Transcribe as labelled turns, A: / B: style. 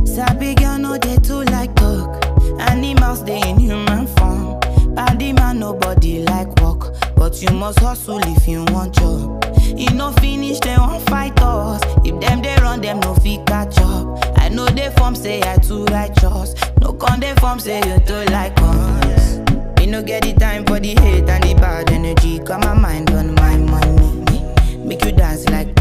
A: Sabi girl no dey too like talk. Animals dey in human form. Body man nobody like work, but you must hustle if you want job. E no finish dem wan fight us. If dem dey run dem no fit catch up. I know dey form say I too righteous. No con dey form say you too like us. Me no get the time for the hate and the bad energy. Got my mind on my money. Make you dance like